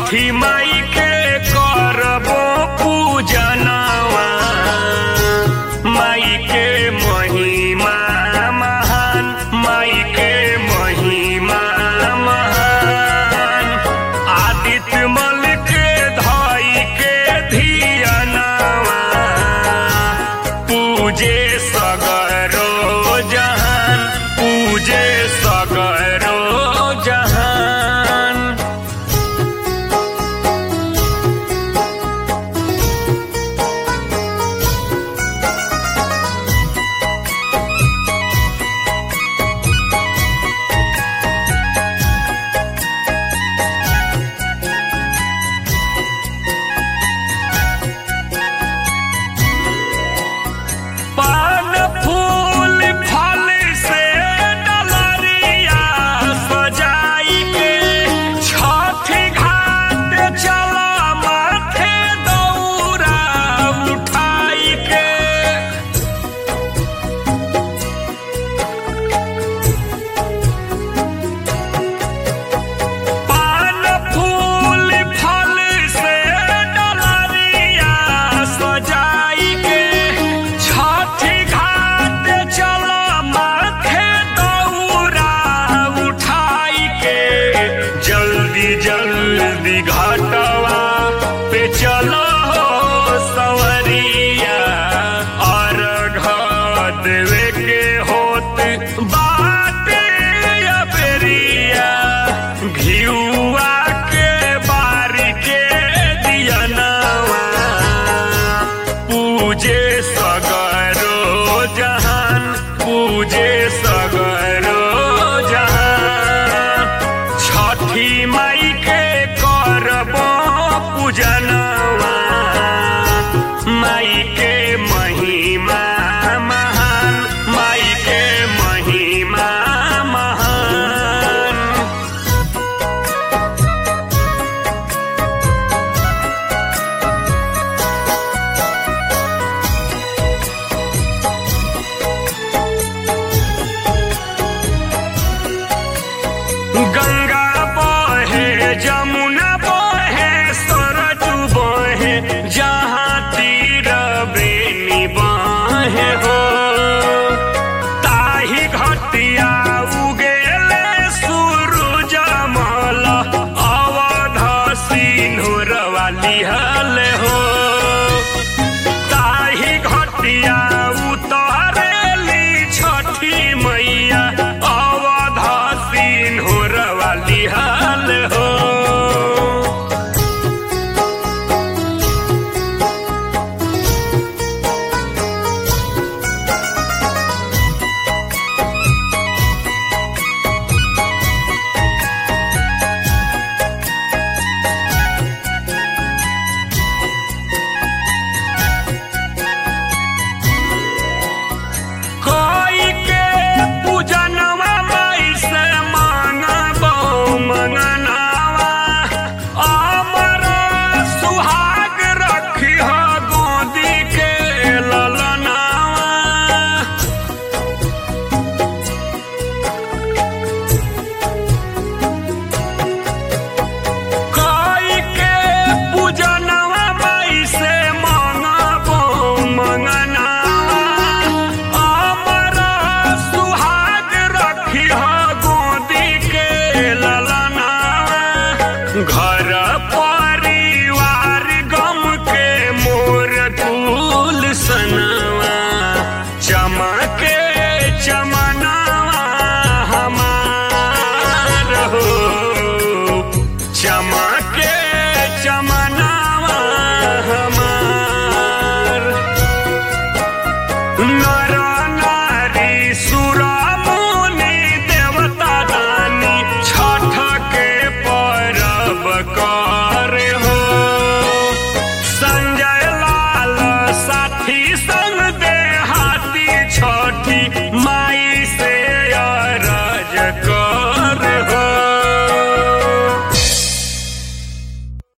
छठी माई के करबो पूजनवा माई के महिमा महान माई के महिमा महान आदित्य मल के धाई के धियनवा पूजे सगरो जहान पूजे सगरो जहान पान फूल फल से डलरिया सजाई के छठी घाट चला माथे दौरा उठाई के पान फूल फल से डलरिया सजाई के छठी घाट चला माथे दौरा उठाई के जल्दी जल्दी घाटवा पे चलो सवरिया और घर देवे के होत बाटे या बेरिया घिउआ के बारी के दियनवा पूजे सगरो जहान पूजे सगरो जहान छठी माई के करबो पूजनवा माई के महिमा महान माई के महिमा महान गंगा बहे जमुना बहे सरज बहे जहाँ तीर बेनी बहे हो ताही घटिया उगेले सूरज मल अवध सिंधुर वाली हल हो ताही घटिया उतरेली छठी मैया अवध सिंहर वाली हाल हो कोई के पूजनवा माई से मांगबो मंगनवा अमर सुहाग रखी हो गोदी के ललनवा कोई के पूजनवा माई से मांगबो मंगनवा अमर सुहाग रखी हो गोदी के ललनवा घर परिवार गम के मोर कुल सनवा चमके चमना